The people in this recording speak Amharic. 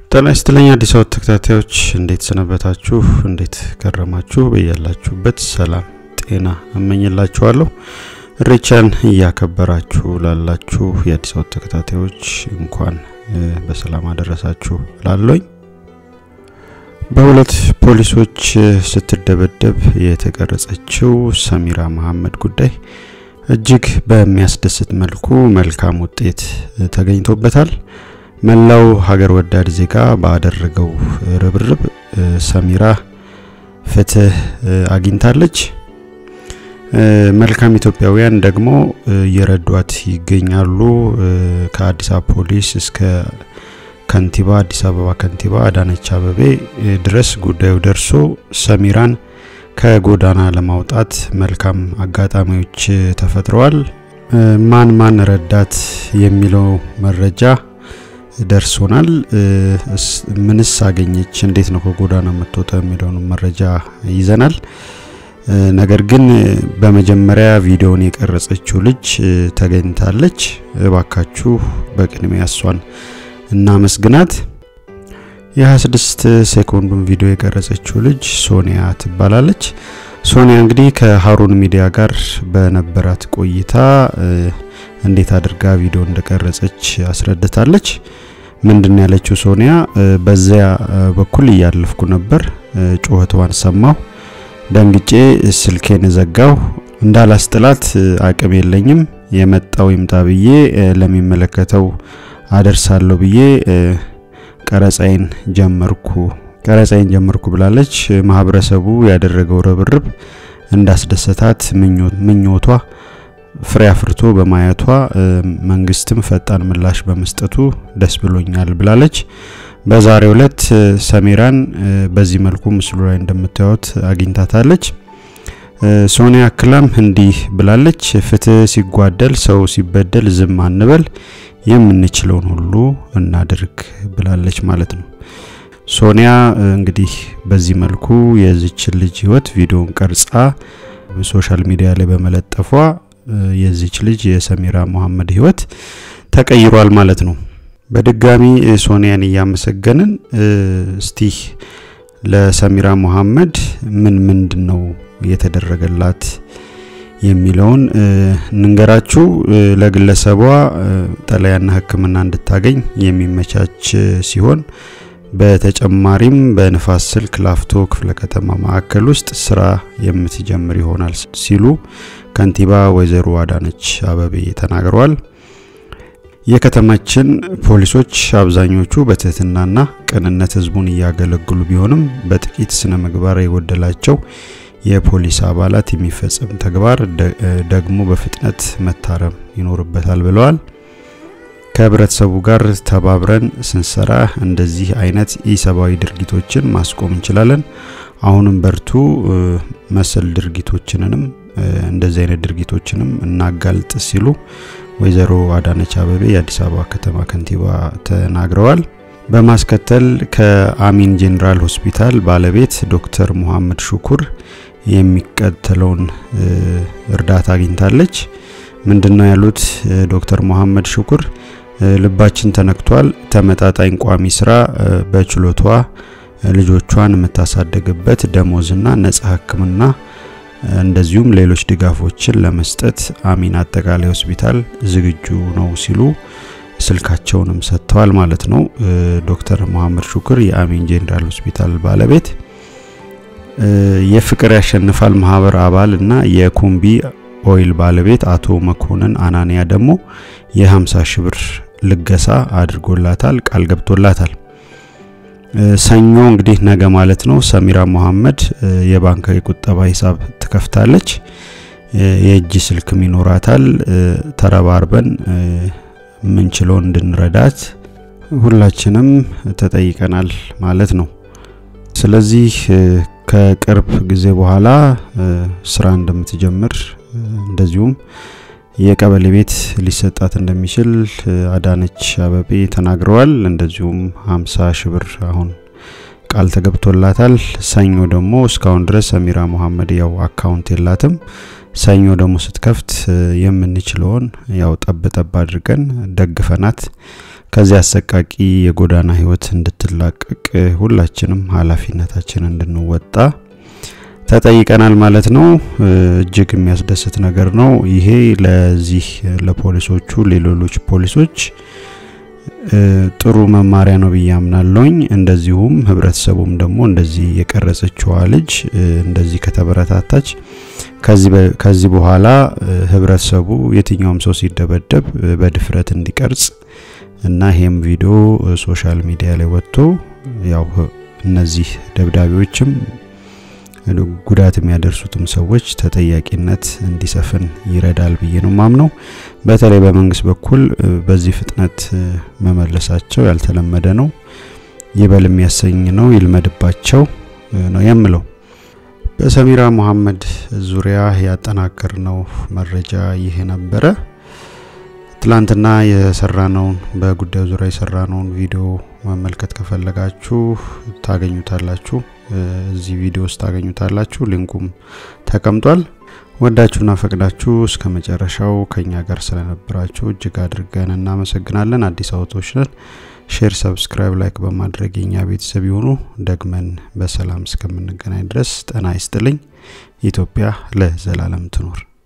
ጤና ይስጥልኝ አዲስ አበባ ተከታታዮች እንዴት ሰነበታችሁ? እንዴት ከረማችሁ? በያላችሁበት ሰላም ጤና እመኝላችኋለሁ። ኢሬቻን እያከበራችሁ ላላችሁ የአዲስ አበባ ተከታታዮች እንኳን በሰላም አደረሳችሁ ላለኝ በሁለት ፖሊሶች ስትደበደብ የተቀረጸችው ሰሚራ መሐመድ ጉዳይ እጅግ በሚያስደስት መልኩ መልካም ውጤት ተገኝቶበታል። መላው ሀገር ወዳድ ዜጋ ባደረገው ርብርብ ሰሚራ ፍትህ አግኝታለች። መልካም ኢትዮጵያውያን ደግሞ እየረዷት ይገኛሉ። ከአዲስ አበባ ፖሊስ እስከ ከንቲባ አዲስ አበባ ከንቲባ አዳነች አበቤ ድረስ ጉዳዩ ደርሶ ሰሚራን ከጎዳና ለማውጣት መልካም አጋጣሚዎች ተፈጥረዋል። ማን ማን ረዳት የሚለው መረጃ ደርሶናል። ምንስ አገኘች፣ እንዴት ነው ከጎዳና የምትወጣ የሚለውን መረጃ ይዘናል። ነገር ግን በመጀመሪያ ቪዲዮውን የቀረጸችው ልጅ ተገኝታለች። እባካችሁ በቅድሚያ እሷን እናመስግናት። የ26 ሴኮንዱን ቪዲዮ የቀረጸችው ልጅ ሶኒያ ትባላለች። ሶኒያ እንግዲህ ከሀሩን ሚዲያ ጋር በነበራት ቆይታ እንዴት አድርጋ ቪዲዮ እንደቀረጸች አስረድታለች። ምንድን ያለችው ሶኒያ በዚያ በኩል እያለፍኩ ነበር፣ ጩኸቷን ሰማሁ፣ ደንግጬ ስልኬን ዘጋሁ። እንዳላስጥላት አቅም የለኝም፣ የመጣው ይምጣ ብዬ ለሚመለከተው አደርሳለሁ ብዬ ቀረጻይን ጀመርኩ ቀረጻይን ጀመርኩ ብላለች። ማህበረሰቡ ያደረገው ርብርብ እንዳስደሰታት ምኞቷ ፍሬ አፍርቶ በማየቷ መንግስትም ፈጣን ምላሽ በመስጠቱ ደስ ብሎኛል ብላለች። በዛሬው ዕለት ሰሚራን በዚህ መልኩ ምስሉ ላይ እንደምታዩት አግኝታታለች። ሶኒያ አክላም እንዲህ ብላለች። ፍትህ ሲጓደል፣ ሰው ሲበደል ዝም አንበል፣ የምንችለውን ሁሉ እናድርግ ብላለች ማለት ነው። ሶኒያ እንግዲህ በዚህ መልኩ የዚችን ልጅ ህይወት ቪዲዮን ቀርጻ ሶሻል ሚዲያ ላይ በመለጠፏ የዚች ልጅ የሰሚራ መሐመድ ህይወት ተቀይሯል ማለት ነው። በድጋሚ ሶኒያን እያመሰገንን እስቲ ለሰሚራ መሐመድ ምን ምንድን ነው የተደረገላት የሚለውን እንንገራችሁ። ለግለሰቧ ጠለያና ሕክምና እንድታገኝ የሚመቻች ሲሆን በተጨማሪም በንፋስ ስልክ ላፍቶ ክፍለ ከተማ ማዕከል ውስጥ ስራ የምትጀምር ይሆናል ሲሉ ከንቲባ ወይዘሮ አዳነች አበቤ ተናግረዋል። የከተማችን ፖሊሶች አብዛኞቹ በትህትናና ቅንነት ህዝቡን እያገለግሉ ቢሆንም በጥቂት ስነ ምግባር የጎደላቸው የፖሊስ አባላት የሚፈጸም ተግባር ደግሞ በፍጥነት መታረም ይኖርበታል ብለዋል። ከህብረተሰቡ ጋር ተባብረን ስንሰራ እንደዚህ አይነት ኢሰብአዊ ድርጊቶችን ማስቆም እንችላለን። አሁንም በርቱ፣ መሰል ድርጊቶችንንም እንደዚህ አይነት ድርጊቶችንም እናጋልጥ ሲሉ ወይዘሮ አዳነች አበቤ የአዲስ አበባ ከተማ ከንቲባ ተናግረዋል። በማስከተል ከአሚን ጄኔራል ሆስፒታል ባለቤት ዶክተር ሙሐመድ ሹኩር የሚከተለውን እርዳታ አግኝታለች። ምንድነው ያሉት ዶክተር ሙሐመድ ሹኩር? ልባችን ተነክቷል። ተመጣጣኝ ቋሚ ስራ በችሎቷ ልጆቿን የምታሳደግበት ደሞዝና ነጻ ሕክምና እንደዚሁም ሌሎች ድጋፎችን ለመስጠት አሚን አጠቃላይ ሆስፒታል ዝግጁ ነው ሲሉ ስልካቸውንም ሰጥተዋል ማለት ነው። ዶክተር መሐመድ ሹክር የአሚን ጄኔራል ሆስፒታል ባለቤት፣ የፍቅር ያሸንፋል ማህበር አባል እና የኩምቢ ኦይል ባለቤት አቶ መኮንን አናንያ ደግሞ የ50 ሺህ ብር ልገሳ አድርጎላታል፣ ቃል ገብቶላታል። ሰኞ እንግዲህ ነገ ማለት ነው ሰሚራ መሐመድ የባንክ የቁጠባ ሂሳብ ትከፍታለች። የእጅ ስልክም ይኖራታል። ተረባርበን ምንችለውን እንድንረዳት ሁላችንም ተጠይቀናል ማለት ነው። ስለዚህ ከቅርብ ጊዜ በኋላ ስራ እንደምትጀምር እንደዚሁም የቀበሌ ቤት ሊሰጣት እንደሚችል አዳነች አበቤ ተናግረዋል። እንደዚሁም 50 ሺህ ብር አሁን ቃል ተገብቶላታል። ሰኞ ደግሞ እስካሁን ድረስ ሰሚራ መሐመድ ያው አካውንት የላትም። ሰኞ ደግሞ ስትከፍት የምንችለውን ያው ጠብ ጠብ አድርገን ደግፈናት ከዚህ አሰቃቂ የጎዳና ህይወት እንድትላቀቅ ሁላችንም ኃላፊነታችን እንድንወጣ ተጠይቀናል ማለት ነው። እጅግ የሚያስደስት ነገር ነው። ይሄ ለዚህ ለፖሊሶቹ ለሌሎች ፖሊሶች ጥሩ መማሪያ ነው ብዬ አምናለሁኝ። እንደዚሁም ህብረተሰቡም ደግሞ እንደዚህ የቀረጸችዋ ልጅ እንደዚህ ከተበረታታች ከዚህ በኋላ ህብረተሰቡ የትኛውም ሰው ሲደበደብ በድፍረት እንዲቀርጽ እና ይሄም ቪዲዮ ሶሻል ሚዲያ ላይ ወጥቶ ያው እነዚህ ደብዳቤዎችም ጉዳት የሚያደርሱትም ሰዎች ተጠያቂነት እንዲሰፍን ይረዳል ብዬ ነው ማምነው። በተለይ በመንግስት በኩል በዚህ ፍጥነት መመለሳቸው ያልተለመደ ነው፣ ይበል የሚያሰኝ ነው። ይልመድባቸው ነው የምለው። በሰሚራ መሐመድ ዙሪያ ያጠናቀርነው መረጃ ይህ ነበረ። ትላንትና የሰራነውን በጉዳዩ ዙሪያ የሰራነውን ቪዲዮ መመልከት ከፈለጋችሁ ታገኙታላችሁ። እዚህ ቪዲዮ ውስጥ ታገኙታላችሁ። ሊንኩም ተቀምጧል። ወዳችሁና ፈቅዳችሁ እስከ መጨረሻው ከኛ ጋር ስለነበራችሁ እጅግ አድርገን እናመሰግናለን። አዲስ አውቶች ነን። ሼር፣ ሰብስክራይብ፣ ላይክ በማድረግ የኛ ቤተሰብ የሆኑ ደግመን በሰላም እስከምንገናኝ ድረስ ጤና ይስጥልኝ። ኢትዮጵያ ለዘላለም ትኖር።